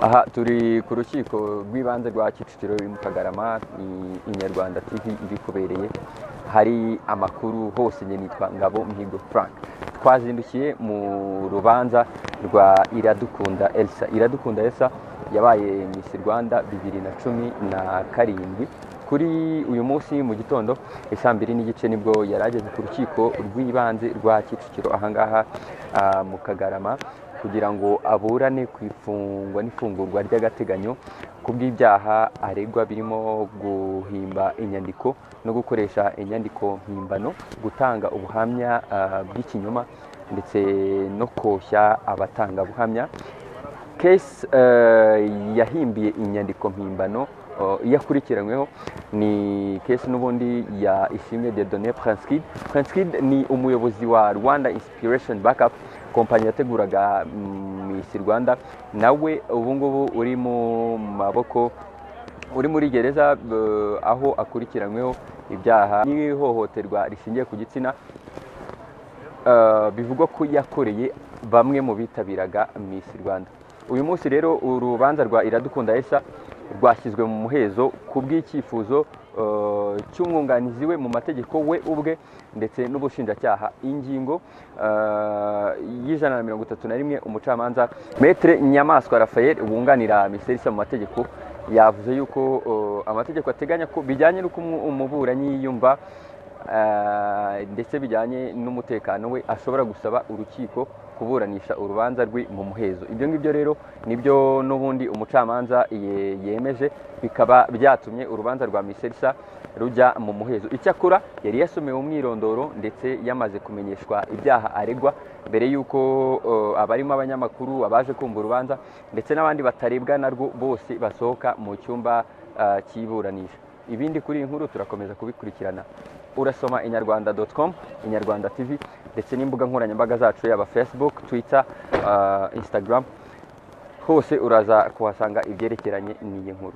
aha turi ku rukiko rw'ibanze rwa kicukiro ruri mu kagarama ni inyarwanda tv ibikubereye hari amakuru hose njye nitwa ngabo mihigo frank twazindukiye mu rubanza rwa iradukunda elsa iradukunda elsa yabaye miss rwanda bibiri na cumi na karindwi kuri uyu munsi mu gitondo isaa mbiri n'igice nibwo yari ageze ku rukiko rw'ibanze rwa kicukiro ahangaha ah, mu kagarama kugira ngo aburane ku ifungwa n'ifungurwa ry'agateganyo ku bw'ibyaha aregwa birimo guhimba inyandiko no gukoresha inyandiko mpimbano gutanga ubuhamya ah, bw'ikinyoma ndetse no koshya abatangabuhamya kesi yahimbiye inyandiko mpimbano uh, iyakurikiranyweho ni kesi n'ubundi ya ishimwe Dieudonné Prinskid Prinskid ni umuyobozi wa Rwanda Inspiration Backup kompanyi yateguraga mm, Miss Rwanda nawe ubu ngubu uri mu maboko uri muri gereza uh, aho akurikiranyweho ibyaha n'ihohoterwa rishingiye ku gitsina Uh, bivugwa ko yakoreye bamwe mu bitabiraga Miss Rwanda uyu munsi rero urubanza rwa iradukunda esa rwashyizwe mu muhezo ku bw'icyifuzo uh, cy'umwunganizi we mu mategeko we ubwe ndetse n'ubushinjacyaha ingingo uh, y'ijana na mirongo itatu na rimwe umucamanza metere nyamaswa rafael wunganira miserisa mu mategeko yavuze yuko uh, amategeko ateganya ko bijyanye n'uko umu- umuburanyi yiyumva Ah, ndetse bijyanye n'umutekano we ashobora gusaba urukiko kuburanisha urubanza rwe mu muhezo ibyo ngibyo rero nibyo n'ubundi umucamanza ye- yemeje bikaba byatumye urubanza rwa miserisa rujya mu muhezo icyakora yari yasomewe umwirondoro ndetse yamaze kumenyeshwa ibyaha aregwa mbere y'uko eh, abarimo abanyamakuru abaje kumva urubanza ndetse n'abandi batarebwa narwo bose basohoka mu cyumba ah, cy'iburanisha ibindi kuri iyi nkuru turakomeza kubikurikirana urasoma inyarwanda com inyarwanda tv ndetse n'imbuga nkoranyambaga zacu yaba facebook twitter ah, instagram hose uraza kuhasanga ibyerekeranye n'iyi nkuru